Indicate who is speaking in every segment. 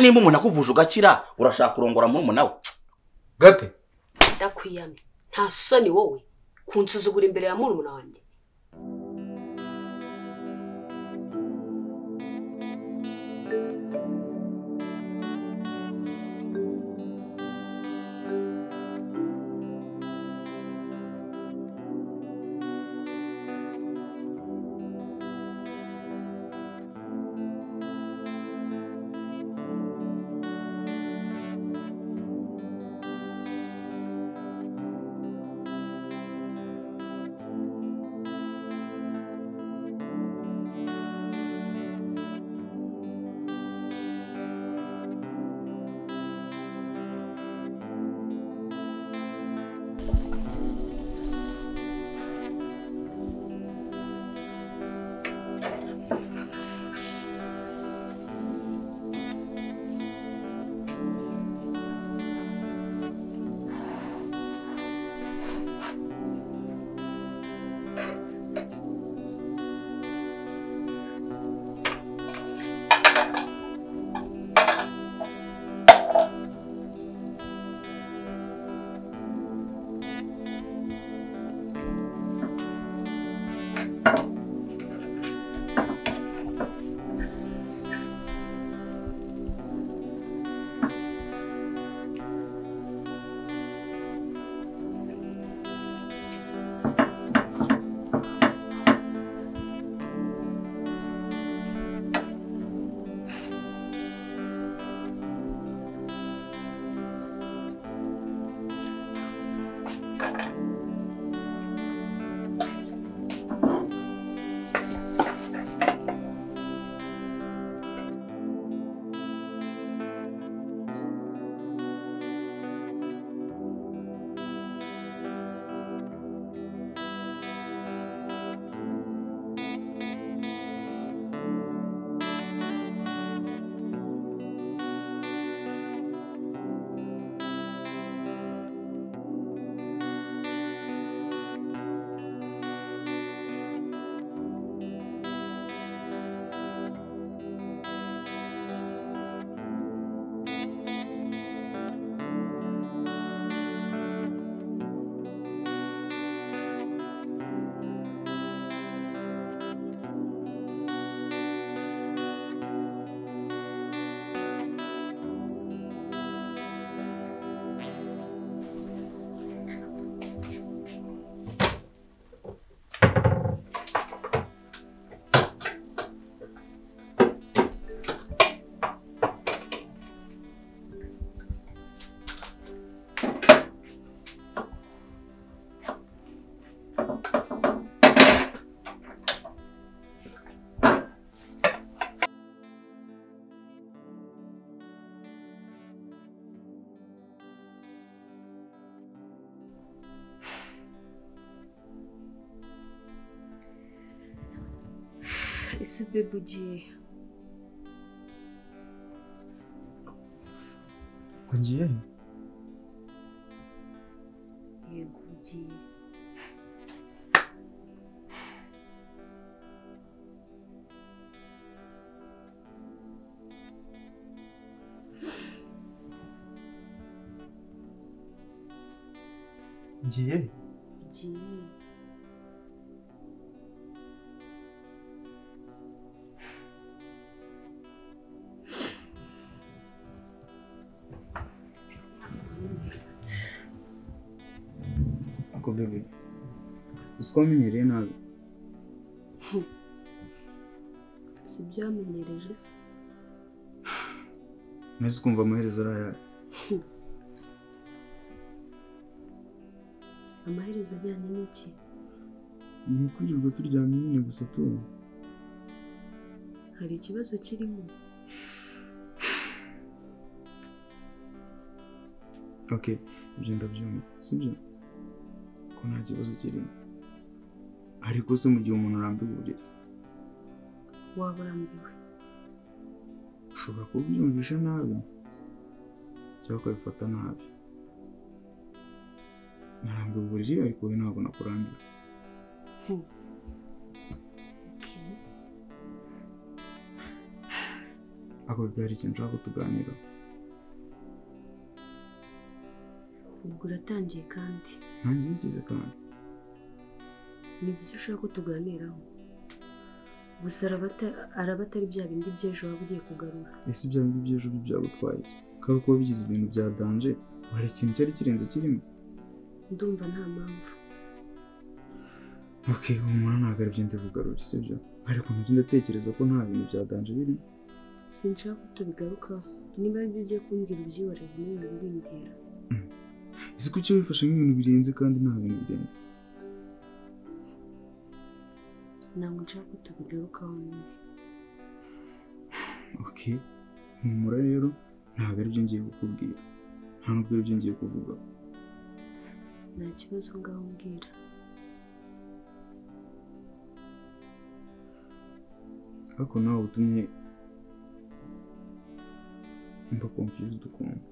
Speaker 1: nimba umuntu akuvuje ugakira urashaka kurongora murumuna we
Speaker 2: gate
Speaker 3: ndakwiyamye nta soni wowe kunsuzugura imbere ya murumuna wanjye
Speaker 4: ese bebe ugiye
Speaker 2: ko ngiye he
Speaker 4: yego ugiye
Speaker 2: ngiye he
Speaker 4: ugiye
Speaker 5: ako bebe uzi ko wamenyereye nabi
Speaker 4: si ibyo wamenyereje se
Speaker 5: nahise ukumva amaherezo ari ayawe
Speaker 4: amaherezo ajyanye n'iki
Speaker 5: ni ukwirirwa turyamye nyine gusa tuba
Speaker 4: hari ikibazo kirimo
Speaker 5: oke ibyo ndabyumva sibyo ko nta kibazo kirimo ariko se mu gihe umuntu arambiwe uburiri
Speaker 4: waba urambiwe
Speaker 5: ushobora kubyumvisha nabi cyangwa ukabifata nabi narambiwe uburiri ariko wowe ntabwo nakurambiwe ariko biba hari ikintu ushaka kutuganiraho
Speaker 4: ubwo uratangiye kandi
Speaker 5: nanjye ngize kandi
Speaker 4: ni iki ushaka ko tuganiraho gusa araba ata- araba atari bya bindi by'ejo waba ugiye kugarura
Speaker 5: ese ibyo ngibyo by'ejo byo byagutwaye kandi kuba bigize ibintu bya danje hari ikintu cyari kirenze kirimo
Speaker 4: ndumva nta mpamvu
Speaker 5: ok humura ntabwo aribyo ndabugarura si byo ariko nabyo ndatekereza ko nta bintu bya danje birimo
Speaker 4: sinshaka ko tubigarukaho niba aribyo ugiye kumbwira ubyihorere niba bindera
Speaker 5: ese ko icyo wifashe nk'ibintu birenze kandi nta bintu birenze
Speaker 4: ntabwo nshaka ko tubigarukaho nyine
Speaker 5: ok humura rero ntabwo aribyo ngiye kukubwira nta nubwo aribyo ngiye kuvuga
Speaker 4: nta kibazo ngaho mbwira
Speaker 5: ariko nawe utumye mba confused ukuntu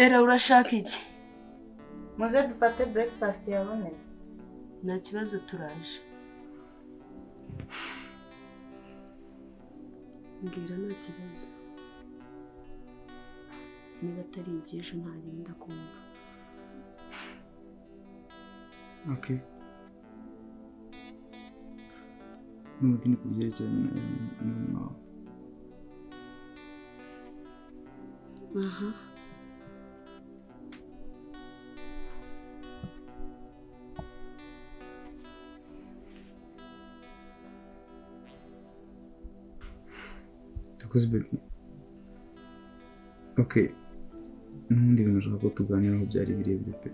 Speaker 6: era urashaka iki
Speaker 7: muze dufate burekifasiti yabonetse
Speaker 4: nta kibazo turaje mbwira nta kibazo niba atari iby'ejo ntarinda kumva
Speaker 5: ok n'ubundi ni ku byerekeranye na na- nawe
Speaker 4: aha
Speaker 5: Yakoze baby. Ok. N'ubundi bintu ushaka ko tuganiraho byari birebire pe.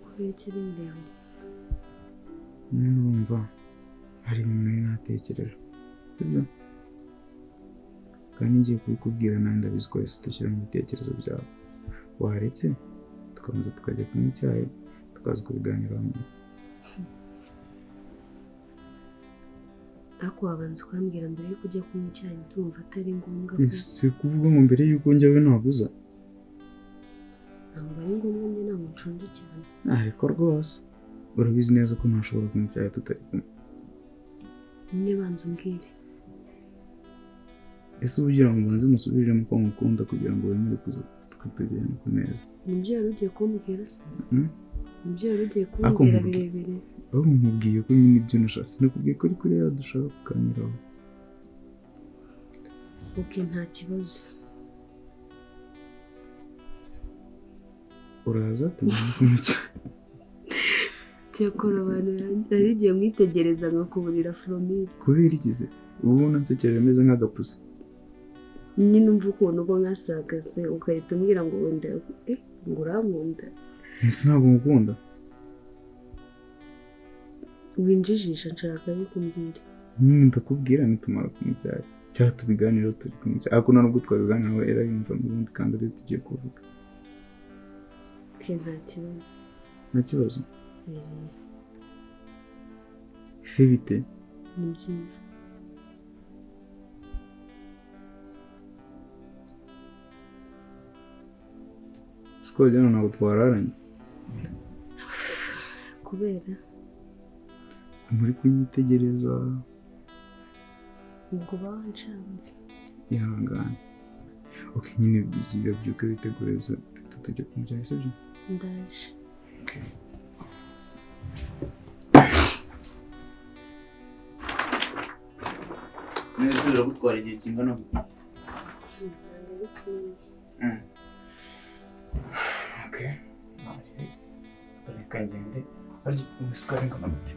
Speaker 4: kubera ikiri ndende
Speaker 5: Numva hari ibintu nari natekereje. Sibyo? Kandi ngiye kubikubwira nawe ndabizi ko wese udashyira mu bitekerezo byawe. Waretse tukabanza tukajya kunywa icyayi tukaza kubiganiraho nyuma.
Speaker 4: ariko wabanza ukambwira mbere yuko ujya kunywa icyayi ndumva atari ngombwa ko
Speaker 5: Si kuvuga ngo mbere y'uko njyawe naguza.
Speaker 4: ntabwo ari ngombwa njye ntabwo nshonje cyane
Speaker 5: Ariko rwose urabizi neza ko ntashobora kunywa icyayi tutari kumwe.
Speaker 4: nyine banza umbwire
Speaker 5: ese ubugira ngo ubanze musubirire ko mukunda kugira ngo wemere kuza tukatugirana ku meza
Speaker 4: nibyo wari ugiye kumbwira se
Speaker 5: Hmm?
Speaker 4: nibyo wari ugiye
Speaker 5: Ariko
Speaker 4: kumbwira
Speaker 5: mbwira.
Speaker 4: birebire
Speaker 5: aho mubwiye ko nyine ibyo nashaka sinakubwiye ko ari kuri yawe dushaka kuganiraho
Speaker 4: oke nta kibazo
Speaker 5: uraza tugomba kunywa icyayi
Speaker 4: cyakora abantu nari igihe mwitegereza nkakuburira foromire
Speaker 5: kubera ikize uba ubona nsekeje meze nk'agapusi
Speaker 4: nyine umva ukuntu ubwo mwasagaze ugahita umbwira ngo wenda eh, ngo urankunda
Speaker 5: ese ntabwo mukunda
Speaker 4: winjijisha nshaka bikumbwira
Speaker 5: nyine ndakubwira nitumara kunywa icyayi cyangwa tubiganireho turi kunywa icyayi ariko nta nubwo twabiganiraho era yumva n'ubundi kandi ariyo tugiye kuvuga
Speaker 4: oke nta kibazo
Speaker 5: nta kibazo
Speaker 4: Eh,
Speaker 5: ese bite
Speaker 4: ni byiza
Speaker 5: sikoro rero ntabwo twararanye
Speaker 8: kubera
Speaker 5: muri kunyitegereza
Speaker 8: ubwo uba wanshanze
Speaker 5: ihangane ok nyine byiga byuke witegure tutajya kumujyana sibyo
Speaker 8: ndaje
Speaker 5: mwese biragutwara igihe kingana
Speaker 8: ntabwo ari kimwe
Speaker 5: ok reka ngende ariko isukari ingana gute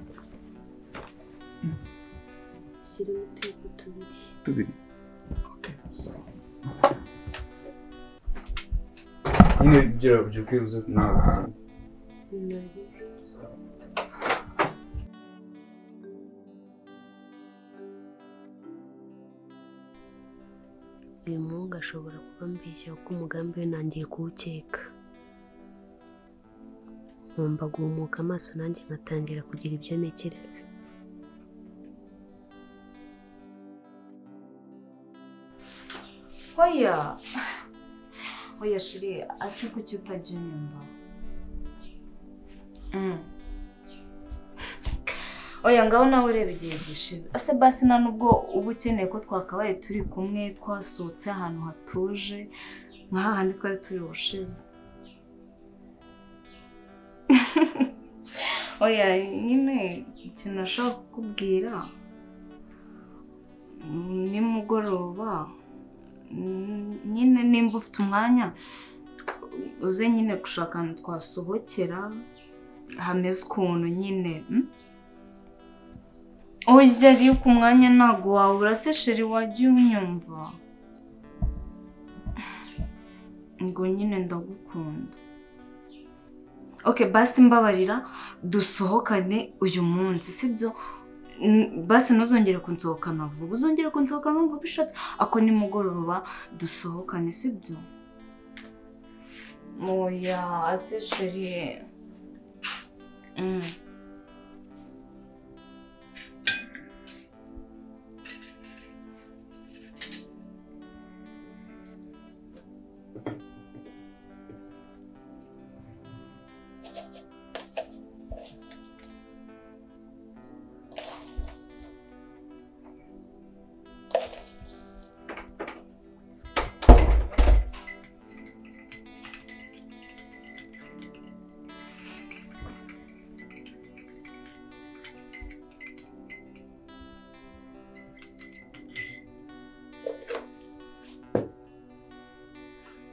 Speaker 8: ushyiremo utuyiko tubiri
Speaker 5: tubiri nyine byira byuke uze nawe kugenda
Speaker 8: nari uyu muhungu ashobora kuba ambeshya kuko umugambi we nangiye kuwukeka ngomba guhumuka amaso nanjye nkatangira kugira ibyo ntekereza
Speaker 7: Oya. Oya shiri, ase kuki utajya unyumva? Mm. Oya ngaho nawe ureba igihe gishize. Ase basi nta nubwo uba ukeneye ko twakabaye turi kumwe twasohotse ahantu hatuje nka hahandi twari turi bushize. Oya nyine ikintu nashaka kukubwira mm, nimugoroba Mm, nyine nimba ufite umwanya uze nyine gushaka ahantu twasohokera hameze ukuntu nyine mm? urya iyo ku mwanya ntabwo wabura se sheri wajya unyumva ngo nyine ndagukunda oke basi mbabarira dusohokane uyu munsi sibyo Mm, basi ntuzongere kunsohokana vuba uzongere kunsohokana vuba bishatse ako nimugoroba dusohokane sibyo oya ase sheri Mm.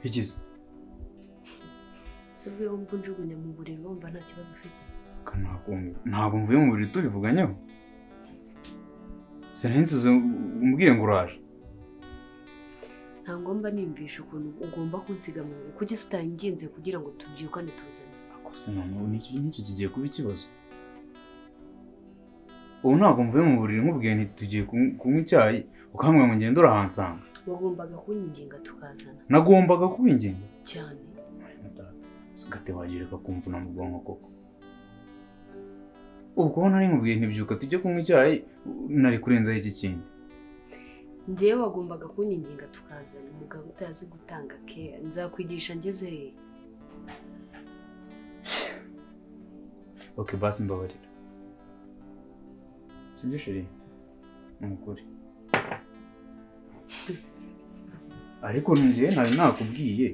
Speaker 5: bigize
Speaker 8: si ubwo wumva unjugunya mu buriri wumva nta kibazo ufite
Speaker 5: ntabwo mvuye mu buriri turivuganyeho sinahise umbwiye ngo uraje
Speaker 4: nta ngomba nimvisha ukuntu ugomba kunsiga mu buriri kugeza utanginze kugira ngo tubyukane tuzane
Speaker 5: gusa noneho n'iki n'iki kigiye kuba ikibazo ubu ntabwo mvuye mu buriri nkubwiye nti tugiye kunywa kunywa icyayi ukambwira ngo ngende urahansanga
Speaker 4: wagombaga kunyinginga tukazana
Speaker 5: nagombaga kubinginga
Speaker 4: cyane
Speaker 5: sigate wagireka kumvuna mu bwonko koko ubwo nari nkubwiye ntibyuka tujye kunywa icyayi nari kurenzaho iki kindi
Speaker 4: ngewe wagombaga kunyinginga tukazana umugabo utazi gutanga keya nzakwigisha ngeze hehe
Speaker 5: ok basi mbabarira sibyo sheri ni ukuri ariko njyewe nari nakubwiye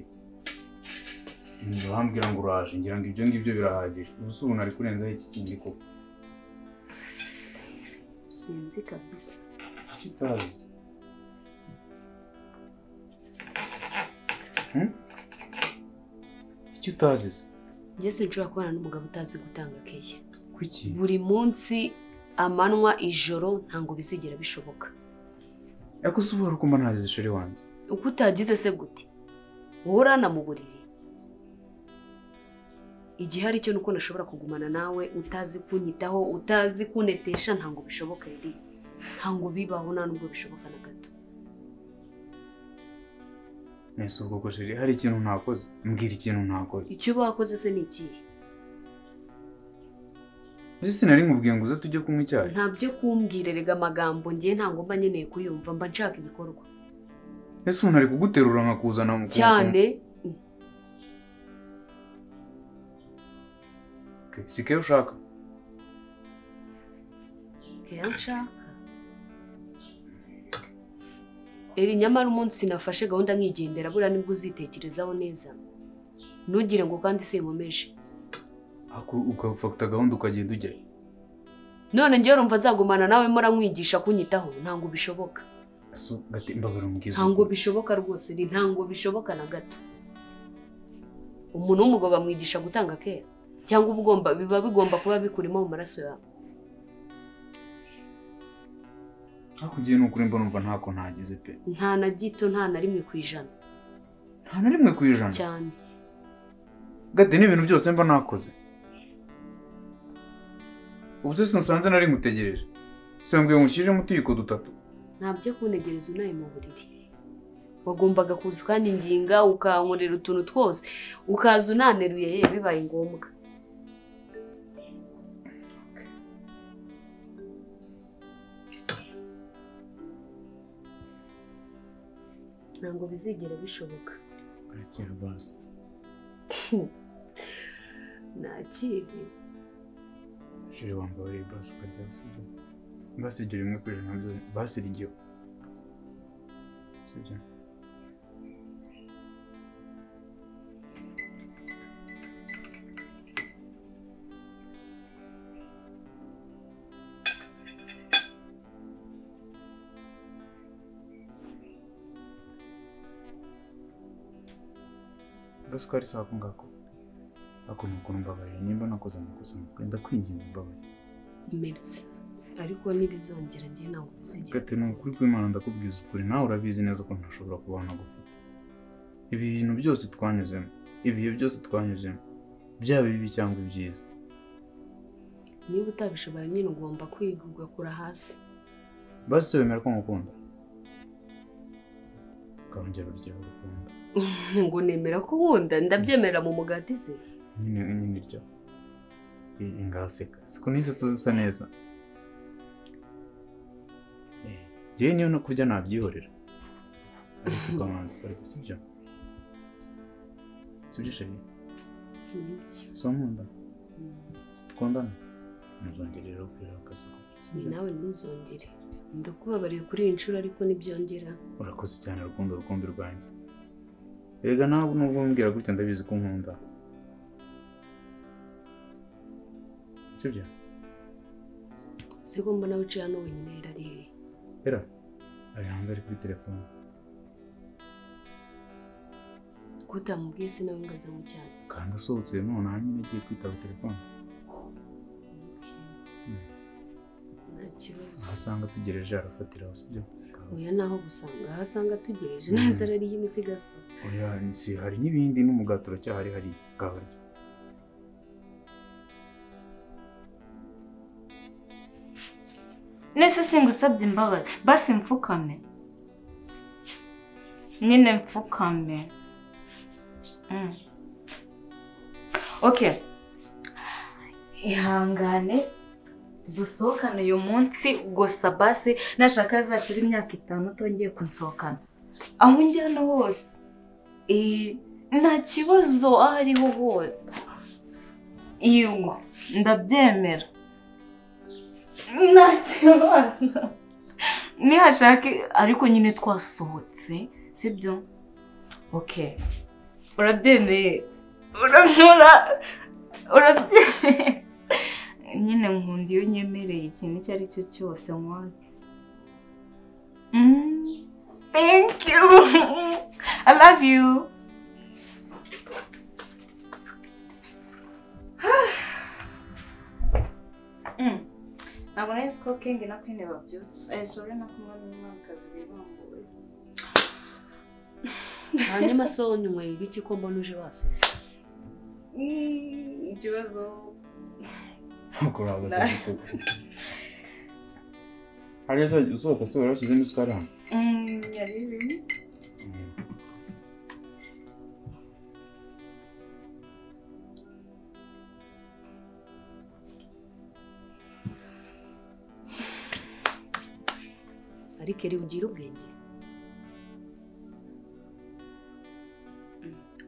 Speaker 5: ntibambwira ngo uraje ngira ngo ibyo ngibyo birahagije ubusa ubu nari kurenzaho iki kindi koko
Speaker 4: sinzi kabisa
Speaker 5: kitazi icyo utazi se
Speaker 4: ngeze nshobora kubana n'umugabo utazi gutanga keya
Speaker 5: kuki
Speaker 4: buri munsi amanywa ijoro ntabwo bizigera bishoboka
Speaker 5: ariko se ubu ukumva ntazi sheri wanjye
Speaker 4: uko utagize se gute wowe urana mu buriri igihe ari cyo ni uko nashobora kugumana nawe utazi kunyitaho utazi kunetesha ntabwo bishoboka riri ntabwo bibaho nta nubwo bishoboka na gato
Speaker 5: nese ubwo ko sheri hari ikintu ntakoze mbwira ikintu ntakoze
Speaker 4: icyo uba wakoze se ni ikihe
Speaker 5: mbese sinari nkubwiye ngo uze tujye kunywa icyayi
Speaker 4: nta byo kumbwira erega amagambo ngiye ntabwo mba nkeneye kuyumva mba nshaka ibikorwa
Speaker 5: ese umuntu ari kuguterura nkakuzana mu
Speaker 4: cyane
Speaker 2: ke si keyo ushaka
Speaker 4: keya nshaka eri nyamara umunsi nafashe gahunda nkigendera buriya nibwo uzitekerezaho neza ntugire ngo kandi sinkomeje
Speaker 2: Aku- ukafata gahunda ukagenda ujyayo
Speaker 4: none njyewe rumva nzagumana nawe mpora nkwigisha kunyitaho ntabwo bishoboka
Speaker 2: so gate imbabara mbwiza
Speaker 4: ntabwo bishoboka rwose ni ntabwo bishoboka na gato umuntu w'umugabo bamwigisha gutanga kera cyangwa ubugomba biba bigomba kuba bikurimo mu maraso yawe
Speaker 5: hakugiye ni ukuri mbona numva ntako ntageze pe
Speaker 4: nta na gito nta na rimwe ku ijana
Speaker 5: nta na rimwe ku ijana
Speaker 4: cyane
Speaker 5: gade n'ibintu byose mba nakoze ubu se sinsanze nari ngutegereje se mbwiye ngushyiremo utuyiko dutatu
Speaker 4: ntabyo kunegereza unaye mu buriri wagombaga kuza ukaninginga ukankorera utuntu twose ukaza unaneruye ye bibaye ngombwa ntabwo bizigera bishoboka
Speaker 5: arakira bazi
Speaker 4: nta kibi
Speaker 5: shiri wambaye basi ukarya sibyo basi ibyo rimwe ku ijana byo basi iryo sibyo basi ko ari saa kungako ako ni ukuntu mbabariye nimba nakoze amakosa ndakwinginga mbabarire
Speaker 4: merisi ariko ntibizongera njye ntabwo bizigera
Speaker 5: Gati ni ukuri kw'Imana ndakubwiza ukuri nawe urabizi neza ko ntashobora kubana gufata. Ibi bintu byose twanyuzemo, ibihe byose twanyuzemo, byaba ibibi cyangwa ibyiza.
Speaker 4: niba utabishobora nyine ugomba kwiga ugakura hasi
Speaker 5: Basi wemera ko ngukunda. Ukongera uryaho urukundo.
Speaker 4: ngo nemera ko wunda ndabyemera mu mugati ze
Speaker 5: Nyine nyine iryaho. Iyi ngaseka. Siko n'isetsa bisa neza. Eh, Njyewe niyo no kurya nabyihorera. Ariko ukabanza ukarya sibyo? Sibyo sheri?
Speaker 4: nibyo
Speaker 5: Si nkunda? Tukundana? Ntuzongere rero kurira akazi
Speaker 4: nawe ntuzongere ndakubabariye kuri iyi nshuro ariko ntibyongera
Speaker 5: Urakoze cyane rukundo rukumbi rwanjye. Erega nawe nubwo umbwira gutya ndabizi ko nkunda. Sibyo?
Speaker 4: se ko mbona wicaye hano wenyine yari ari hehe
Speaker 5: Era? Ari hanze ari kuri telefone.
Speaker 4: ko utamubwiye se nawe ngaza mu cyane
Speaker 5: Kandi asohotse none hanyuma agiye kwitaba telefone.
Speaker 4: nta kibazo
Speaker 5: Ahasanga ategereje arafatiraho sibyo?
Speaker 4: oya naho gusanga aho asanga atugereje neza ari y'imisigazwa
Speaker 5: Oya si hari n'ibindi n'umugati uracyahari hari kabarya.
Speaker 7: nese singusabye imbabazi basi mfukame nyine mfukame Mm. okay ihangane dusohokane uyu munsi gusa basi nashaka hazashira imyaka itanu utongeye kunsohokana aho njyana hose Eh, nta kibazo aho ariho hose yego ndabyemera nta kibazo nihashake ariko nyine twasohotse sibyo ok urabyemeye uranyura urabyemeye nyine nkunda iyo nyemereye ikintu icyo ari cyo cyose nkwanze Mm, thank you i love you Mm. ntabwo nari nzi ko kenge na kwine babyutse eh sore na kumwe n'umwamikazi wibambuwe
Speaker 4: hanyuma so nyunyweye ibiki ko mbona uje wasese
Speaker 7: Mm, ikibazo
Speaker 5: Nkuko urabaza gukora. Hariya usohoka se warashyizemo isukari hano.
Speaker 7: Mm, yari irimo
Speaker 4: ariko eri ugira ubwenge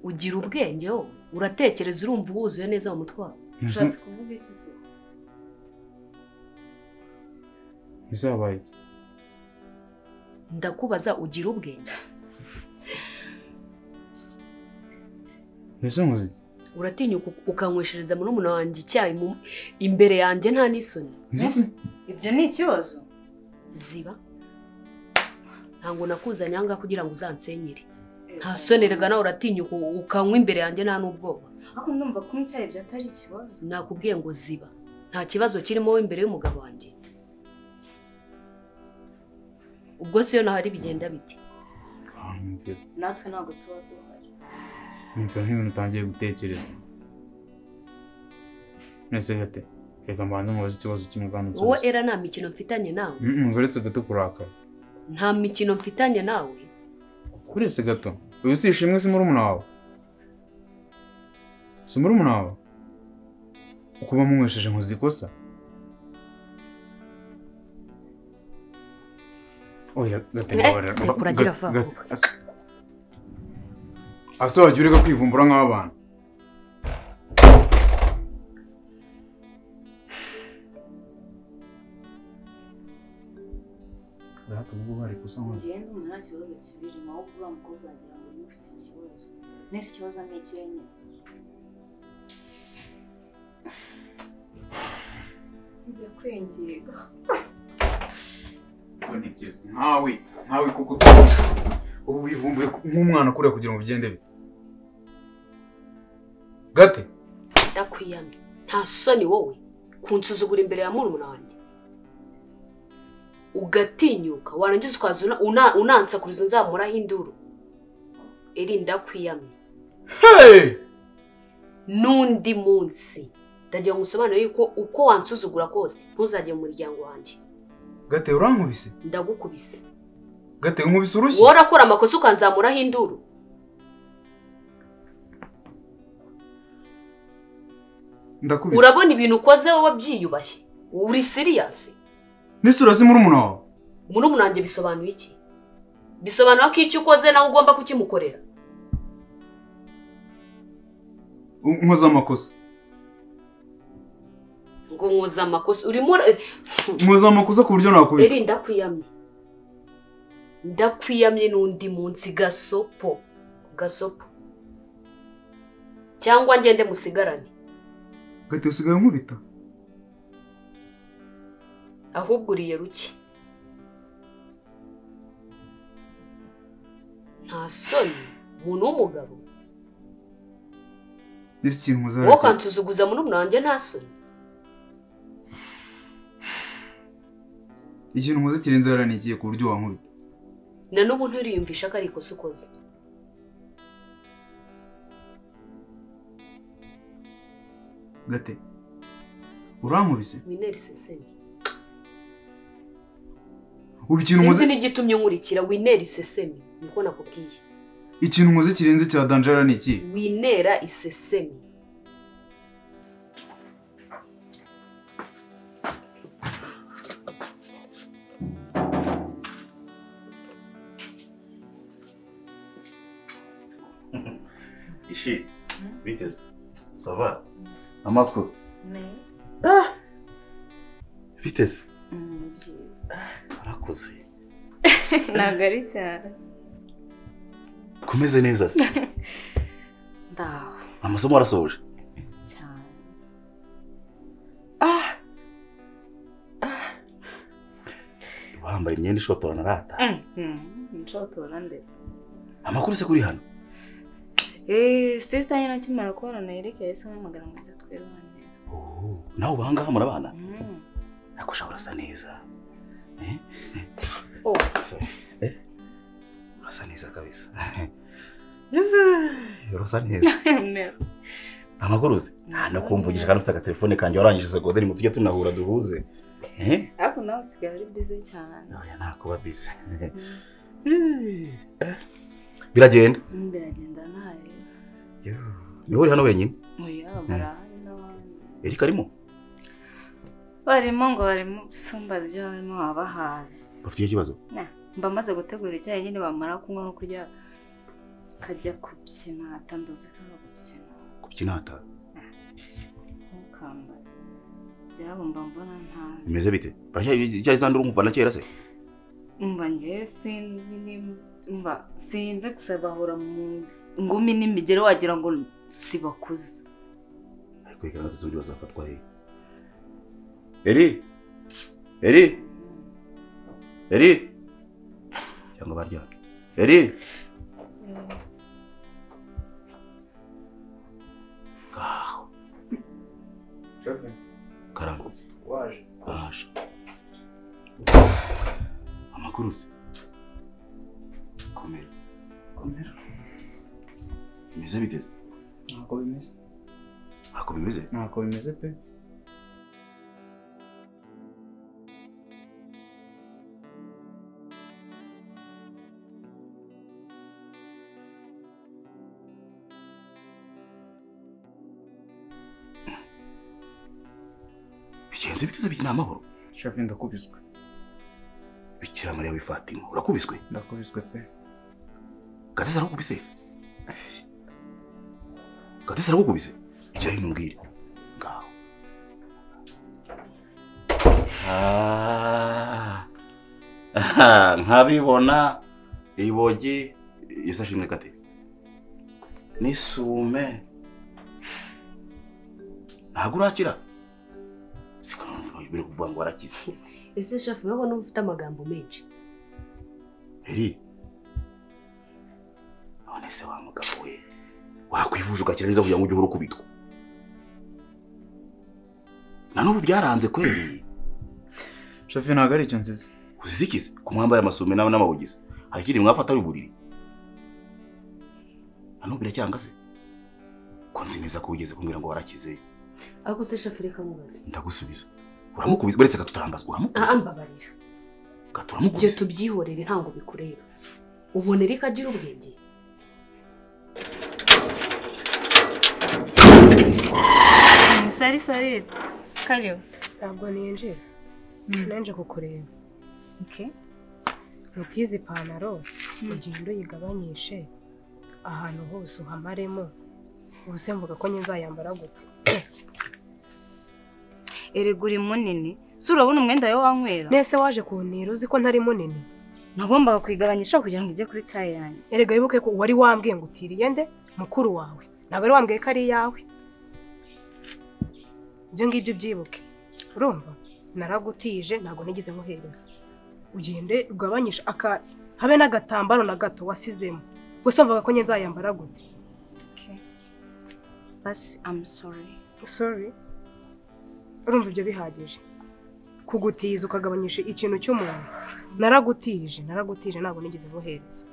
Speaker 4: ugira ubwenge wowe uratekereza urumva uwuzuye neza mu mutwe wawe
Speaker 7: ushatse kuvuga iki se?
Speaker 5: ntizabaye iki
Speaker 4: ndakubaza ugira ubwenge
Speaker 5: mbese nkoze iki
Speaker 4: uratinya uku- ukanyweshereza murumuna wanjye icyayi mu- imbere yanjye nta n'isoni
Speaker 5: mbese
Speaker 7: ibyo ni ikibazo
Speaker 4: ziba ntabwo nakuzanye aha ngaha kugira ngo uzansenyere nta sonerega nawe uratinya uku- ukanywa imbere yanjye nta n'ubwoba
Speaker 7: ariko ndumva kunywa icyayi byatari ikibazo
Speaker 4: nakubwiye ngo ziba nta kibazo kirimo wowe imbere y'umugabo wanjye ubwo siyo nahari bigenda biti
Speaker 5: Ah, numvira
Speaker 7: natwe ntabwo tuba duhari
Speaker 5: numvira nk'ibintu utangiye gutekereza mbese gate reka mbanze mubaze ikibazo kimwe kandi
Speaker 4: wowe
Speaker 5: nsubize.
Speaker 4: era nta mikino mfitanye nawe
Speaker 5: Mm, mm, uretse gato kurakara
Speaker 4: nta mikino mfitanye nawe
Speaker 5: uretse gato uyu si ishimwe si murumuna wawe si murumuna wawe ukuba munywesheje nkoze ikosa oya gate
Speaker 4: Eh,
Speaker 5: mbabarira
Speaker 4: reka uragira
Speaker 5: Gate-
Speaker 4: vuba
Speaker 5: Gate-
Speaker 4: vuba.
Speaker 5: Asa- asa wagiye ureka kwivumbura nk'abana
Speaker 2: Urahata ubwo bari gusa nk'aho
Speaker 7: ngewe ndumva nta kibazo kibirimo ahubwo uriya mukobwa wagira ngo niba ufite ikibazo nese ikibazo ni ikihe nyine bijya kwengera
Speaker 5: ntekereza nkawe nkawe kuko utuzi ubu wivumbuye nk'umwana kuriya kugira ngo bigende bite gate
Speaker 4: ndakwiyamye nta soni wowe kunsuzugura imbere ya murumuna wanjye ugatinyuka warangiza ukaza una- una- unansakuriza nzamuraho induru eri ndakwiyamye
Speaker 5: hey!
Speaker 4: n'undi munsi ndagira ngo usobanure yuko uko wansuzugura kose ntuzajye mu muryango wanjye
Speaker 5: gate urankubise
Speaker 4: ndagukubise
Speaker 5: gate nkubise urushyi
Speaker 4: wowe urakora amakosa ukanzamuraho induru
Speaker 5: ndakubise
Speaker 4: urabona ibintu ukoze wowe byiyubashye uri siriyasi
Speaker 5: n'isura si murumuna wawe
Speaker 4: murumuna wanjye bisobanuye iki bisobanura ko icyo ukoze nawe ugomba kukimukorera
Speaker 5: U- nkoze amakosa
Speaker 4: ngo nkoze amakosa urimo ura-
Speaker 5: nkoze amakosa ku buryo nakubise
Speaker 4: eri ndakwiyamye ndakwiyamye n'undi munsi gasopo gasopo cyangwa ngende musigarane
Speaker 5: gate usigaye unkubita
Speaker 4: ahubwo uriye ruke nta soni umuntu w'umugabo
Speaker 5: n'isi ikintu nkoze
Speaker 4: wowe
Speaker 5: hariya
Speaker 4: ukansuzuguza murumuna wanjye nta soni
Speaker 5: ikintu nkoze kirenze hariya ni ikihe ku buryo wankubita
Speaker 4: na n'ubu nturiyumvisha ko ari ikosa ukoze
Speaker 5: gate urankubise
Speaker 4: wineri sesemi
Speaker 5: ubu ikintu nkoze
Speaker 4: sinzi n'igitumye nkurikira wineri sesemi niko nakubwiye
Speaker 5: ikintu nkoze kirenze cya danje hariya ni ikihe
Speaker 4: winera isesemi
Speaker 1: ishi biteze sava amakuru biteze arakuze
Speaker 7: ntabwo ari cyane
Speaker 1: komeze neza se
Speaker 7: ndaho
Speaker 1: amasomo arasohoje
Speaker 7: cyane
Speaker 1: wambaye imyenda ishotorana arata
Speaker 7: nshotora ndetse
Speaker 1: amakuru se kuri hano
Speaker 7: eee sisita nyine akimara kubona na erike yahise amamagara ngo ibyo twebane
Speaker 1: Oh, nawe ubahangaha murabana ariko ushobora urasa neza Eh? Eh.
Speaker 7: Oh.
Speaker 1: So, eh? urasa neza kabisa Yeah, urasa neza
Speaker 7: mesi
Speaker 1: amakuru uzi Ah, no kumvugisha kandi ufite agatelefone kanjye warangije segonderi ngo tujye tunahura duhuze Eh?
Speaker 7: ariko nawe usigaye uri bize cyane
Speaker 1: oya ntakuba bize biragenda
Speaker 7: biragenda ntayo
Speaker 1: niho uri hano wenyine
Speaker 7: oya barahari n'abandi
Speaker 1: erika arimo
Speaker 7: barimo ngo barimo gusumbaza ibyo barimo babahazi
Speaker 1: ufite icyo kibazo
Speaker 7: mba maze gutegura icyayi nyine bamara kunywa no kurya kajya kubyina atanduzi ko ari ugubyina
Speaker 1: kubyina hataha
Speaker 7: Nkuko byabo mba mbona nta
Speaker 1: bimeze bite barya izandura umva na kera se
Speaker 7: mba ngewe sinzi nimba mba sinzi gusa bahora mu ngumi n'imigero wagira ngo si bakuze
Speaker 1: ariko reka natwe z'undi bazafatwa he eri eri eri cyangwa baryamye eri ngaho
Speaker 5: shefe
Speaker 1: karangwa
Speaker 5: waje
Speaker 1: baje amakuru se komera
Speaker 5: komera
Speaker 1: bimeze bite se?
Speaker 5: ntako bimeze
Speaker 1: ntako bimeze
Speaker 5: ntako bimeze pe
Speaker 1: bigenze bite se biki ni amahoro
Speaker 5: shefe ndakubiswe
Speaker 1: bikira mariya w'ifatima urakubiswe
Speaker 5: ndakubiswe pe
Speaker 1: gatesi arakubise gatesi arakubise ikira hino umbwire ngaho Ah. Ah, nkabibona ibogi yesi ashimwe kate n'isume ntabwo urakira siko biri kuvuga ngo warakize
Speaker 4: ese shafu wowe niba ufite amagambo menshi
Speaker 1: Eri none se wa mugabo we wakwivuje ugakira neza kugira ngo ujye uhora ukubitwa na n'ubu byaranze kweri
Speaker 5: shefe ntabwo ari icyo nziza
Speaker 1: uzizikize ku mwambaye amasume nawe n'amawugize hari ikindi mwafata ari uburiri na n'ubu biracyanga se ko nzi neza ko wigeze kumbwira ngo warakize
Speaker 4: ariko se shafu reka mubaze
Speaker 1: ndagusubiza uramukubiza uretse gatutarambaz
Speaker 4: aha
Speaker 1: uramukubiza
Speaker 4: mbabarira ibyo
Speaker 1: gaturamukubiza
Speaker 4: tubyihorere ntabwo bikureba ubonera ikagira ubwenge
Speaker 7: ni sari sarete karibu
Speaker 9: ntabwo ninjira nanjye kukureba
Speaker 7: Okay.
Speaker 9: mutize ipantaro ugenda uyigabanyishe ahantu hose uhamaremo ubuse mvuga ko njye nzayambara gute
Speaker 7: erega uri munini si urabona umwenda wawe wanywera
Speaker 9: nese waje kuntira uzi ko ntari munini
Speaker 7: nagombaga kuyigabanyisha kugira ngo ijye kuri taye yanjye
Speaker 9: erega wibuke ko wari wambwiye ngo utiriye nde mukuru wawe ntabwo wari wambwiye ko ari iyawe ibyo ngibyo ubyibuke urumva naragutije ntabwo nigeze nkuhereza ugende ugabanyishe aka habe n'agatambaro na gato wasizemo gusa mvuga ko njye nzayambara gute
Speaker 7: basi amu sori
Speaker 9: sorry urumva ibyo bihagije kugutiza ukagabanyisha ikintu cy'umuntu naragutije naragutije ntabwo nigeze nguhereza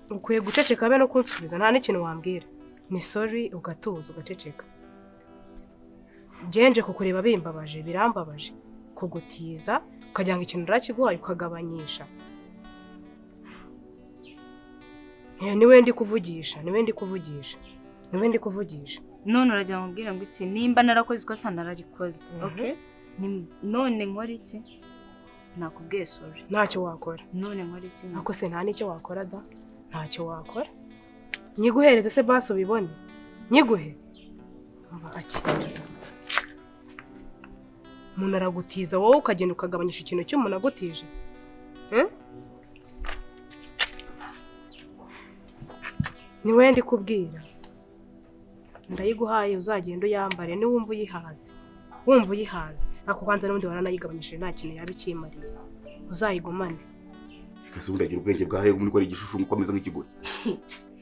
Speaker 9: ukwiye guceceka be no kunsubiza nta n'ikintu wambwira ni sorry ugatuza ugaceceka genje kukureba bimbabaje birambabaje kugutiza ukagira ngo ikintu urakiguhaye ukagabanyisha Eh, niwe ndi kuvugisha niwe ndi kuvugisha niwe ndi kuvugisha
Speaker 7: none uragira ngo ubwire ngo iki nimba narakoze ikosa nararikoze
Speaker 9: Mhm.
Speaker 7: okay? Ni- none nkora iki nakubwiye sori
Speaker 9: ntacyo wakora
Speaker 7: none nkora iki
Speaker 9: ako se nta n'icyo wakora da ntacyo wakora nyiguhereze se basi ubibone nyiguhe Umva, aki. umuntu aragutiza wowe ukagenda ukagabanyisha ikintu cy'umuntu agutije Eh? ni wowe ndi kubwira ndayiguhaye uzagenda uyambare niwumva uyihaze wumva uyihaze ako kwanza n'ubundi waranayigabanyishije nta kintu yaba ikimariye uzayigumane
Speaker 1: kese ubundi agira ubwenge bwawe ubundi ukora igishushu uko ameze nk'ikigori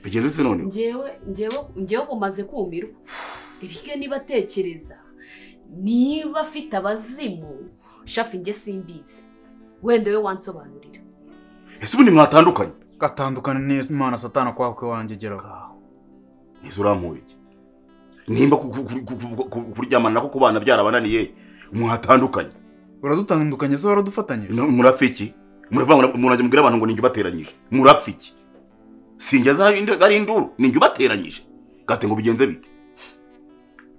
Speaker 1: bigenze bite none
Speaker 4: ngewe ngewe ngewe bumaze kumirwa erike niba atekereza niba afite abazimu shafu njye simbizi wenda we wansobanurira
Speaker 1: ese ubundi mwatandukanye
Speaker 5: gatandukane n'imana satana kwakwe wanjye geraho
Speaker 1: ngaho nizo urampura iki nimba ku- ku- ku- ku- ku- ku- kuryamana nako ku bana byarabananiye mwatandukanye
Speaker 5: uradutandukanye se waradufatanyije
Speaker 1: No, murapfa iki muravuga ngo umuntu ajya mubwira abantu ngo ninjye ubateranyije murapfa iki sinjya za- ari induru ninjye ubateranyije gate ngo bigenze bite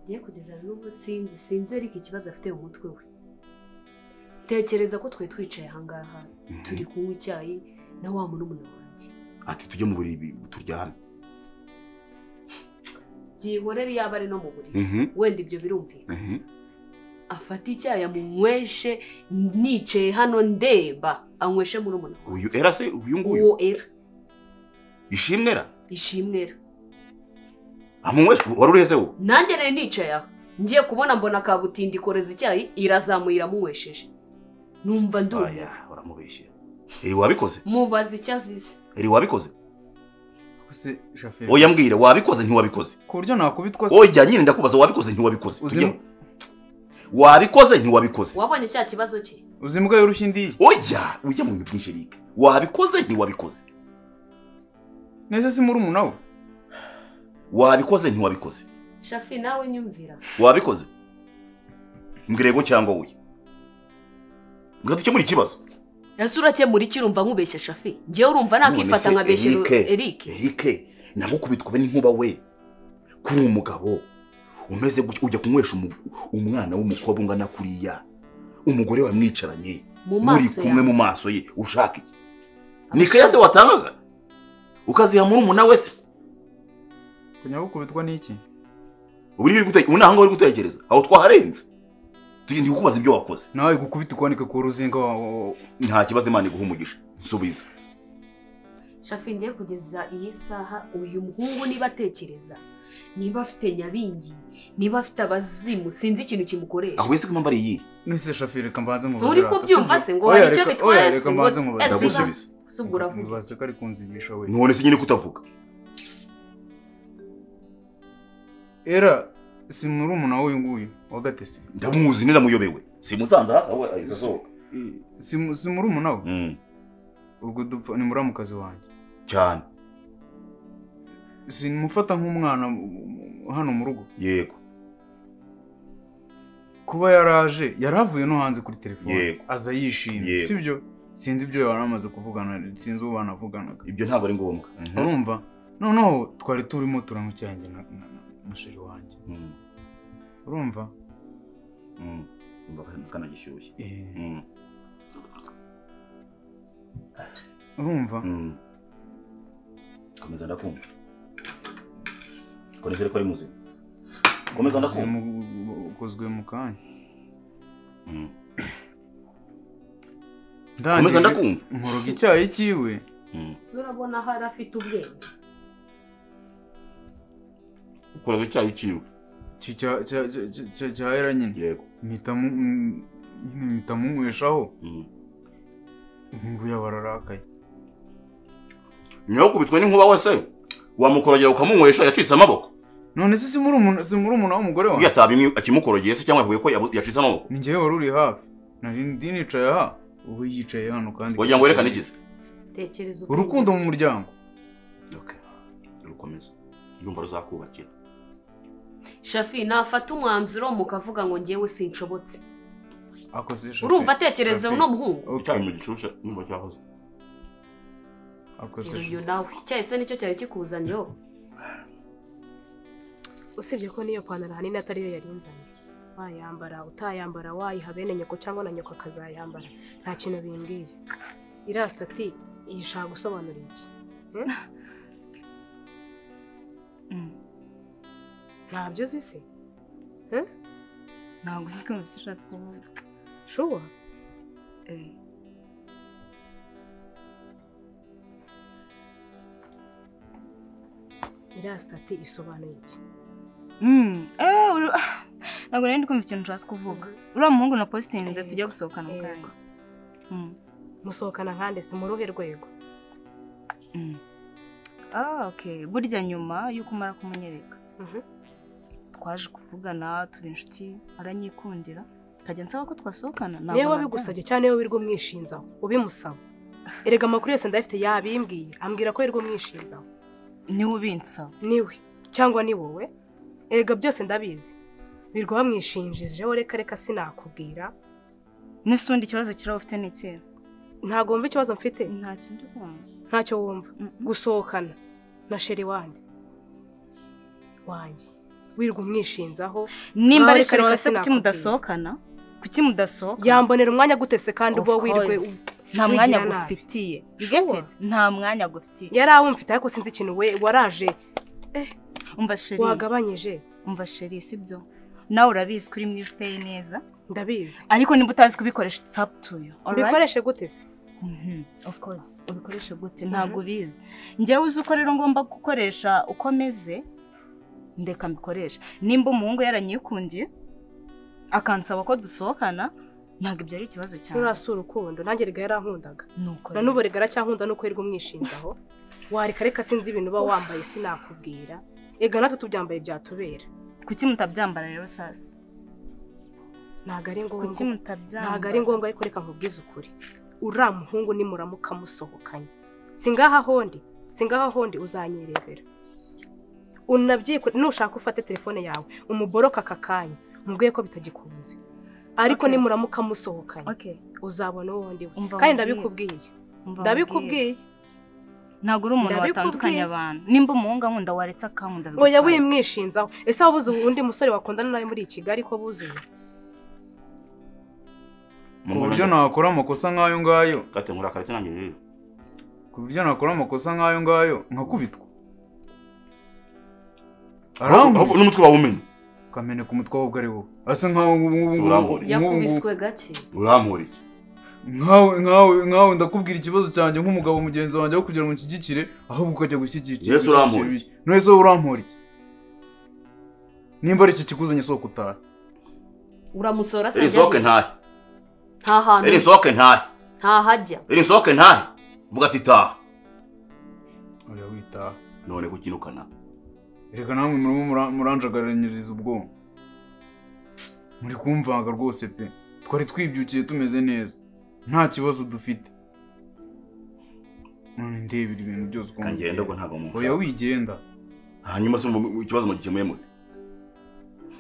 Speaker 4: ngiye kugeza n'ubu sinzi sinzi erike ikibazo afite mu mutwe we tekereza ko twe twicaye ahangaha turi kunywa icyayi na wa murumuna wanjye
Speaker 1: ati tujye mu buriri bi- turyame
Speaker 4: byihorere yaba ari no mu buriri
Speaker 1: Mhm,
Speaker 4: wenda ibyo birumvikana
Speaker 1: mhm.
Speaker 4: afate icyayi amunyweshe nicaye hano ndeba anyweshe muri umuntu
Speaker 1: uyu era se uyu nguyu
Speaker 4: uwo era
Speaker 1: ishimwe ra
Speaker 4: ishimwe era
Speaker 1: amunyweshe wari ureze wo
Speaker 4: nanjye rero nicaye aho ngiye kubona mbona kabutindi ikoreza icyayi irazamuye iramunywesheje numva ndumiwe
Speaker 1: aya uramubeshyera iri wabikoze
Speaker 4: mubaza icyo azize
Speaker 1: iri wabikoze
Speaker 5: se shoferi
Speaker 1: oya mbwira wabikoze ntiwabikoze
Speaker 5: ku buryo nakubitwa se
Speaker 1: oya nyine ndakubaza wabikoze ntiwabikoze
Speaker 5: Uzima.
Speaker 1: Tujyeho. wabikoze ntiwabikoze
Speaker 4: wabonye cya kibazo cye
Speaker 5: uzi imbwa yoroshye indiye
Speaker 1: oya ujya mu bintu byinshi rike wabikoze ntiwabikoze
Speaker 5: neza si muri umunawe
Speaker 1: wabikoze ntiwabikoze
Speaker 4: shafi nawe nyumvira
Speaker 1: wabikoze mbwira yego cyangwa oya mbwira dukemura ikibazo
Speaker 4: ese urakemura iki urumva nkubeshya shafi ngewe urumva nakifata
Speaker 1: None se
Speaker 4: nkabeshya
Speaker 1: Eric?
Speaker 4: Eric
Speaker 1: erike nabwo kubitwa n'inkuba we kuri umugabo umeze gutya ujya kunywesha umu- umwana w'umukobwa ungana kuriya umugore wamwicaranye
Speaker 4: mu
Speaker 1: muri
Speaker 4: maso
Speaker 1: kumwe mu
Speaker 4: yawe
Speaker 1: maso ye ushaka iki ni ikeya se watangaga ukaziha muri umuna we se
Speaker 5: kujya gukubitwa n'iki
Speaker 1: ubu ni ibiri gute- ubu ni ahangaha uri gutekereza aho twaharenze tugiye kukubaza ibyo wakoze
Speaker 5: nawe gukubita ukwanike ku ruzinga wawe
Speaker 1: nta kibazo imana iguha umugisha nsubiza
Speaker 4: shafi ngiye kugeza iyi saha uyu muhungu niba atekereza niba afite nyabingi niba afite abazimu sinzi ikintu kimukoresha
Speaker 1: ahubwo ese ko impamvu ari iyihe
Speaker 5: nise shoferi reka mbanze mubaze
Speaker 4: nturi kubyumva se ngo hari icyo bitwaye se
Speaker 5: reka
Speaker 4: ngo
Speaker 5: mbanze mubaze
Speaker 4: ese inka-
Speaker 1: ndagusubiza
Speaker 4: se ubwo uravuga
Speaker 5: mubaze ko ari kunzigisha we
Speaker 1: none se nyine kutavuga
Speaker 5: era si muri umunawe uyu nguyu wagatese
Speaker 1: ndamuzi niramuyobewe simusanze hasi ahubwo ahita asohoka
Speaker 5: si mu- si muri umunawe
Speaker 1: Mm,
Speaker 5: ubwo dupfa ni muramukazi wanjye
Speaker 1: cyane
Speaker 5: sinumufata nk'umwana mu- mu- hano mu rugo
Speaker 1: yego
Speaker 5: kuba yaraje yaravuye no hanze kuri telefone
Speaker 1: Yego.
Speaker 5: aza yishimye
Speaker 1: Yego.
Speaker 5: sibyo sinzi ibyo yari amaze kuvugana sinzi uwo banavuganaga
Speaker 1: ibyo ntabwo ari ngombwa Mhm.
Speaker 5: urumva noneho twari turimo turanywa icyanjye na na- na- na sheri wanjye
Speaker 1: Mm,
Speaker 5: urumva
Speaker 1: mm. Umva kandi kanagishyushye
Speaker 5: Eh,
Speaker 1: Mm,
Speaker 5: urumva
Speaker 1: mm. komeza ndakumva konezere ko ari muzima komeza ndakumva
Speaker 5: Mu- ukozwe mu kanya
Speaker 1: Mm. komeza
Speaker 5: ndangije
Speaker 1: ndakumva
Speaker 5: nkoroga icyayi cyiwe
Speaker 1: Mm.
Speaker 4: urabona hari afite ubwenge
Speaker 1: ukoraga icyayi cyiwe
Speaker 5: ki- cya- cya- cya- cya- cya- cya era nyine
Speaker 1: yego
Speaker 5: mpita mu- mm, nyine mpita munyweshaho
Speaker 1: Mm.
Speaker 5: nguya bararakaye
Speaker 1: nyuma yo kubitwa n'inkuba wese wamukorogera ukamunywesha yacitse amaboko
Speaker 5: none se si muri umuntu si muri umuntu w'umugore
Speaker 1: iyo
Speaker 5: wawe
Speaker 1: ataba imwe akimukorogeye se cyangwa yavuye ko yabu- yacitse amaboko
Speaker 5: ni njyewe wari uri hafi nari ndi nicaye aha ubu yicaye hano kandi
Speaker 1: wagira ngo werekane ikize
Speaker 4: tekereza ubwenge
Speaker 5: urukundo mu muryango
Speaker 1: Okay. rukomeza ndumva ruzakubakira
Speaker 4: shafi nafata umwanzuro mukavuga ngo ngewe sinshobotse
Speaker 5: akoze shoferi
Speaker 4: urumva atekereza
Speaker 5: Shafi.
Speaker 4: uno muhungu
Speaker 5: Okay.
Speaker 1: icyayi mu gishusha nyuma cyahoze
Speaker 5: akoze
Speaker 4: uyu
Speaker 5: shoferi
Speaker 4: nawe icyayi se nicyo cyari kikuzaniyeho
Speaker 9: usibye ko niyo pantaro ahanini atari yo yari nzanye wayambara utayambara wayiha bene nyoko cyangwa na nyoko akazayambara nta kintu bimbwiye irasita ati iyi ishaka gusobanura iki
Speaker 7: Mm.
Speaker 9: ntabyo uzi se
Speaker 7: ntabwo ndi kumva icyo ushatse kuvuga
Speaker 9: shuwa
Speaker 7: Eh,
Speaker 9: irasita ati isobanuye iki
Speaker 7: mm, eh, uru- ntabwo nari ndi kumva ikintu ushatse kuvuga uriya muhungu na positinze tujya gusohokana mu kanya
Speaker 9: Yego. musohokana nkande si mu ruhe rwego
Speaker 7: Mm. Ah, okay. burya nyuma y'uko umara kumunyereka
Speaker 9: Mhm.
Speaker 7: twaje kuvugana tuba inshuti aranyikundira nkajya nsaba ko twasohokana ntabwo
Speaker 9: niba
Speaker 7: nabyanga.
Speaker 9: wabigusabye cyane niba wirirwa umwishinzaho ubimusaba erega amakuru yose ndayafite yabimbwiye ambwira ko wirirwa umwishinzaho
Speaker 7: niwe ubinsaba
Speaker 9: niwe cyangwa ni wowe erega byose ndabizi birirwa bamwishinjijeho reka reka sinakubwira
Speaker 7: nese ubundi ikibazo kiraba ufite ni ikihe
Speaker 9: ntabwo wumva ikibazo mfite
Speaker 7: ntacyo ndi kumva
Speaker 9: ntacyo wumva
Speaker 7: Mm.
Speaker 9: gusohokana na sheri wanjye wanjye wirirwa umwishinzaho
Speaker 7: nimba
Speaker 9: Nawe
Speaker 7: ari
Speaker 9: reka reka
Speaker 7: kareka se kuki
Speaker 9: sinakubwira.
Speaker 7: mudasohokana kuki mudasohokana
Speaker 9: yambonera umwanya gutese kandi
Speaker 7: Of
Speaker 9: ubwo wirirwe
Speaker 7: course. nta mwanya
Speaker 9: wigira nabi.
Speaker 7: gufitiye
Speaker 9: Sure.
Speaker 7: Get it? nta mwanya gufitiye
Speaker 9: yari awumfite ariko sinzi ikintu we waraje
Speaker 7: umva sheri
Speaker 9: wagabanyije
Speaker 7: umva sheri sibyo nawe urabizi ko uri mwiza uteye neza
Speaker 9: ndabizi
Speaker 7: ariko niba utazi kubikoresha it's up to you alright
Speaker 9: mbikoreshe gute se
Speaker 7: Mhm, of course ubikoresha gute ntabwo ubizi njyewe uzi uko rero ngomba gukoresha uko meze ndeka mbikoresha nimba umuhungu yaranyikundiye akansaba ko dusohokana ntabwo ibyo ari ikibazo cyane
Speaker 9: nturasura urukundo nanjye riga yarankundaga
Speaker 7: nuko
Speaker 9: na n'ubu rigara cyankunda nuko yirirwa umwishinjaho wareka reka sinzi ibintu uba wambaye sinakubwira ega natwe tubyambaye byatubera
Speaker 7: kuki mutabyambara rero sasa
Speaker 9: ntabwo ari
Speaker 7: kuki
Speaker 9: ngombwa
Speaker 7: mutabyambara
Speaker 9: ntabwo ari ngombwa ariko reka nkubwize ukuri uriya muhungu nimuramuka musohokanye singaha hondi singaha hondi uzanyirebera unabyikore nushaka ufate telefone yawe umuboroke aka kanya mubwiye ko bitagikunze ariko
Speaker 7: Okay.
Speaker 9: nimuramuka musohokanye
Speaker 7: okay
Speaker 9: uzabona uwo ndi we
Speaker 7: Umva nkubwire.
Speaker 9: kandi ndabikubwiye
Speaker 7: umva nkubwire.
Speaker 9: ndabikubwiye
Speaker 7: ntabwo uri umuntu
Speaker 9: Ndabikubwiye.
Speaker 7: watandukanye abantu nimba umuhungu ankunda waretse akankunda
Speaker 9: oya
Speaker 7: bigutwara.
Speaker 9: wimwishinzaho ese waba uzi undi musore wakundana nawe muri Kigali ko buzuye
Speaker 5: ku buryo nakora amakosa nk'ayo ngayo
Speaker 1: kate nkurakara cyane rero
Speaker 5: ku buryo nakora amakosa nk'ayo ngayo nkakubitwa
Speaker 1: ahubwo
Speaker 5: arambura
Speaker 1: n'umutwe wawe umenya
Speaker 5: ukamenya ku mutwe ahubwo ari wowe asa nk'aho ubu ngubu-
Speaker 1: Si urambure.
Speaker 5: nk'ubu ngubu-
Speaker 4: yakubiswe gake
Speaker 1: urampura iki
Speaker 5: nkawe nkawe nkawe ndakubwira ikibazo cyanjye nk'umugabo mugenzi wanjye aho kugira ngo unshyigikire ahubwo ukajya gushyigikira
Speaker 1: Yesu urampora.
Speaker 5: gushyigikira ibiki. none se wowe urampora iki nimba ari iki kikuzanye soko utahe
Speaker 4: uramusora se
Speaker 1: iri sohoke
Speaker 4: ajya he?
Speaker 1: ntahe
Speaker 4: nta hantu
Speaker 1: iri sohoke ntahe
Speaker 4: ntaho ajya
Speaker 1: iri sohoke ntahe vuga ati taha
Speaker 5: oya witaha
Speaker 1: none kukinukana
Speaker 5: reka namwe murimo mura- muranjagaranyiriza ubwonko muri kumvanga rwose pe twari twibyukiye tumeze neza nta kibazo dufite none ndebera ibintu byose ukuntu
Speaker 1: kangenda ubwo ntabwo
Speaker 5: biteye. oya
Speaker 1: mumushaka
Speaker 5: wigenda
Speaker 1: hanyuma se mu- mu- ikibazo mugikemuye mute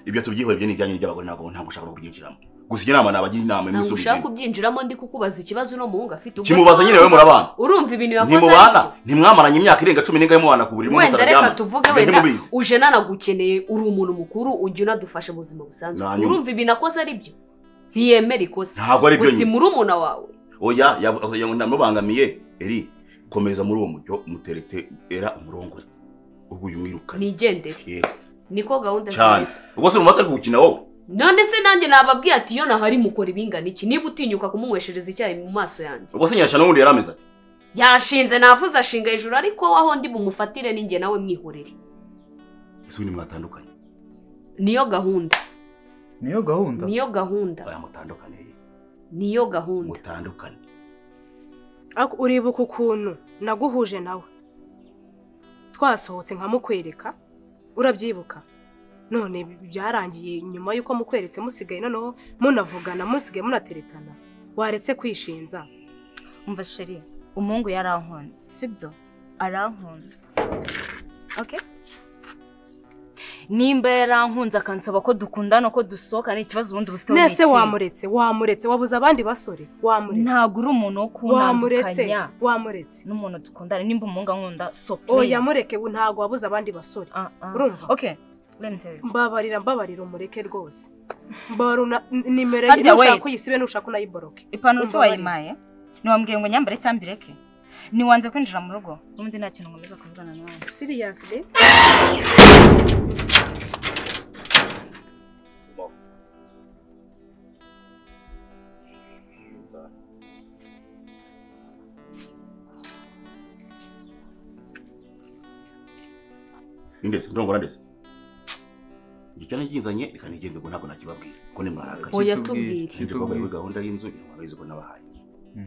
Speaker 1: ibyo tubyihora byo ni ibyanyu n'iby'abagore ntabwo ntabwo ushaka no kubyinjiramo gusa ijya inama nabagira inama
Speaker 4: ntabwo ushaka
Speaker 1: imusubiza
Speaker 4: kubyinjiramo ndi kukubaza ikibazo uno muhungu afite Ubwo
Speaker 1: kimubaza
Speaker 4: se
Speaker 1: nyine we murabana
Speaker 4: urumva ibintu yakoze
Speaker 1: ntimubana
Speaker 4: aribyo?
Speaker 1: ntimwamaranye imyaka irenga cumi n'ingahe mubana ku buriri
Speaker 4: wenda reka tuvuge wenda
Speaker 1: ntimubizi
Speaker 4: uje nanagukeneye uri umuntu mukuru ujya unadufasha mu buzima busanzwe
Speaker 1: Nanyuma.
Speaker 4: urumva ibintu akoze ari byo ntiyemera ikosa
Speaker 1: ntabwo ari byo
Speaker 4: gusa
Speaker 1: nyine
Speaker 4: murumuna wawe
Speaker 1: oya yavuga ngo ntamubangamiye eri komeza muri uwo mujyo muterete era umurongore ubwo uyu mwirukane
Speaker 4: nigendere
Speaker 1: Yego.
Speaker 4: niko gahunda
Speaker 1: Cyane.
Speaker 4: zimeze
Speaker 1: ubwo se umumata ari gukina wowe
Speaker 4: none se nanjye nababwiye ati iyo nahari mukora ibingana iki niba utinyuka kumunyweshereza icyayi mu maso yanjye
Speaker 1: ubwo se nyirashya n'ubundi yari ameze ati
Speaker 4: yashinze navuze ashinga hejuru ariko waho ndi bumufatire ninjye nawe mwihorere
Speaker 1: ese ubundi mwatandukanye
Speaker 4: niyo gahunda
Speaker 5: niyo gahunda
Speaker 4: niyo gahunda
Speaker 1: aya mutandukane ye
Speaker 4: niyo gahunda
Speaker 1: mutandukane
Speaker 9: ariko uribuka ukuntu naguhuje nawe twasohotse nkamukwereka urabyibuka none byarangiye nyuma y'uko mukweretse musigaye noneho munavugana musigaye munateretana waretse kwishinza
Speaker 7: umva sheri umuhungu yarankunze sibyo arankunze ok nimba yarankunze akansaba ko dukundana ko dusohokana ikibazo ubundi bufite
Speaker 9: nese wamuretse wamuretse wabuze abandi basore wamuretse
Speaker 7: ntabwo uri umuntu wo
Speaker 9: wamuretse
Speaker 7: kuntandukanya
Speaker 9: wamuretse
Speaker 7: n'umuntu dukundana nimba umuhungu ankunda so please
Speaker 9: oya mureke we, ntabwo wabuze abandi basore
Speaker 7: Ah, ah.
Speaker 9: urumva
Speaker 7: ok let me tell you
Speaker 9: mbabarira mbabarira umureke rwose mbabarira una- n- nimero ye
Speaker 7: Harya
Speaker 9: nushaka
Speaker 7: wait.
Speaker 9: uyisibe nushaka unayiboroke
Speaker 7: ipantaro se
Speaker 9: Umbabarire.
Speaker 7: wayimaye niwambwiye ngo nyambare cyangwa ireke niwanze kwinjira mu rugo n'ubundi nta kintu nkomeza kuvugana nawe
Speaker 9: siriyasi
Speaker 1: indese ndongora ndese igicyane kinzanye reka nigende ubwo ntabwo nakibabwira ko ni mwarakaye
Speaker 5: Kitubwire,
Speaker 4: Oya, tubwire.
Speaker 1: Nibyo koko
Speaker 5: kitubwire.
Speaker 1: kuri gahunda y'inzu ntabwo abizi ko nabahaye inzu
Speaker 5: Mm.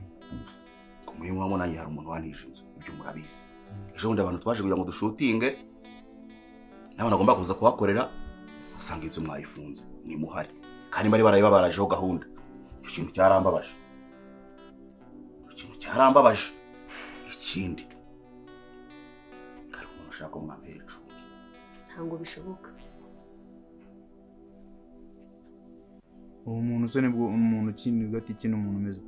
Speaker 1: ku muhima wamo nanjye hari umuntu wanije inzu ibyo murabizi ejo bundi abantu twaje kugira ngo dushutinge n'abantu agomba kuza kuhakorera usanga inzu mwayifunze ni muhari kandi bari barayibabarajeho gahunda icyo kintu cyarambabaje icyo kintu cyarambabaje ikindi hari umuntu ushaka ko mwambere icumbi
Speaker 4: ntabwo bishoboka
Speaker 5: uwo muntu se nibwo umuntu ukina gati kino umuntu umeze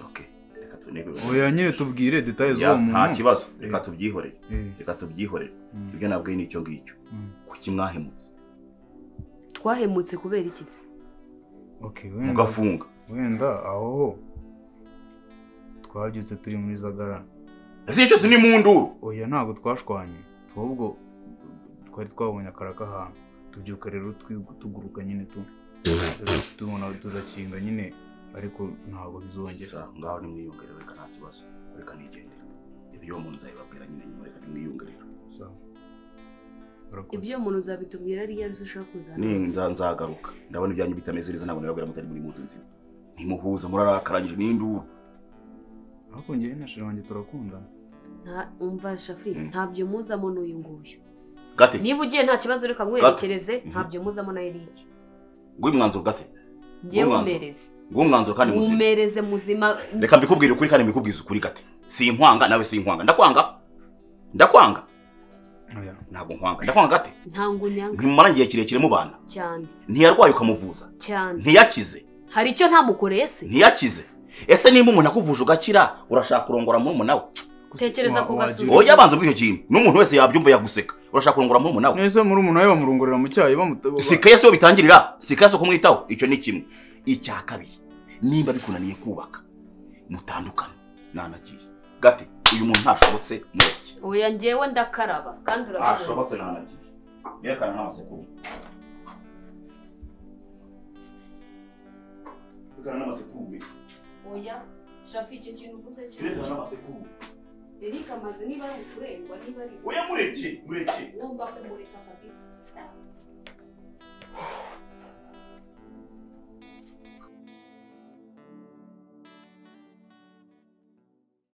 Speaker 1: ok reka tunege
Speaker 5: oya nyine tubwire detaye z'uwo
Speaker 1: nta
Speaker 5: muntu
Speaker 1: kibazo reka
Speaker 5: Eh.
Speaker 1: tubyihorere
Speaker 5: Eh,
Speaker 1: reka tubyihorere
Speaker 5: mm,
Speaker 1: ibyo nabwiye ni icyo ngicyo
Speaker 5: mm.
Speaker 1: kuki mwahemutse
Speaker 4: twahemutse kubera iki se
Speaker 5: Okay, wenda
Speaker 1: mugafunga
Speaker 5: wenda aho ho twabyutse turi muri zagara
Speaker 1: ese igihe cyose ni mu nduru
Speaker 5: oya ntabwo twashwanye twubwo twari twabonye akara k'ahantu tubyuka rero twi- tuguruka nyine tu tubona turakinga nyine ariko ntabwo bizongera
Speaker 1: Gusa ngaho nimwiyongerere reka nta kibazo reka nigendera ibyo uwo muntu nzabibabwira nyine nyuma reka nimwiyongerere
Speaker 5: sawa Urakoze.
Speaker 4: ibyo umuntu uzabitubwira ari iyo ari zo ushaka kuzana
Speaker 1: ninda nzagaruka ndabona ibyanyu bitameze neza ntabwo nababwira mutari muri mutu nzima ntimuhuza murarakaranyije n'induru
Speaker 5: ariko njyewe na shira wanjye turakundana
Speaker 4: Nta- umva shafi
Speaker 1: Mm.
Speaker 4: ntabyo muzamo n'uyu nguyu
Speaker 1: gate
Speaker 4: niba ugiye nta kibazo reka nkwerekereze ntabyo muzamo na Eric
Speaker 1: nguyu umwanzuro gate
Speaker 4: ngiye
Speaker 1: Umwanzuro.
Speaker 4: mumereze
Speaker 1: nguyu umwanzuro kandi muzima
Speaker 4: mumereze muzima
Speaker 1: reka mbikubwire ukuri kandi mbikubwize ukuri gate sinkwanga nawe sinkwanga ndakwanga ndakwanga
Speaker 5: oya
Speaker 1: ntabwo nkwanga ndakwanga gate
Speaker 4: ntango unyanga
Speaker 1: ntimumara igihe kirekire mubana
Speaker 4: cyane
Speaker 1: ntiyarwaye ukamuvuza
Speaker 4: cyane
Speaker 1: ntiyakize
Speaker 4: hari icyo ntamukoreye se
Speaker 1: ntiyakize ese niba umuntu akuvuje ugakira urashaka kurongora murumuna we
Speaker 5: Gusa
Speaker 4: Tekereza
Speaker 5: wa-
Speaker 4: ku
Speaker 5: wagiye-
Speaker 4: gasuzu.
Speaker 1: oya abanza bw'icyo kintu n'umuntu wese yabyumva yaguseka urashaka kurongora murumuna we
Speaker 5: mwese muri umuntu we bamurongorera mu cyayi bamutoba
Speaker 1: si kaya siyo bitangirira si kaya siyo kumwitaho icyo ni kimwe icya kabiri nimba bikunaniye kubaka mutandukane nanagiye gati uyu muntu ntashobotse mureke
Speaker 4: oya ngewe ndakaraba kandi urabibona
Speaker 1: nanagiye yerekana n'amasekuruma yerekana n'amasekuruma
Speaker 4: oya shafi icyo kintu uvuze cyo
Speaker 1: n'amasekuruma
Speaker 4: Eric amaze niba ari ukurengwa niba ari
Speaker 1: mureke mureke
Speaker 4: ngomba kumureka kabisa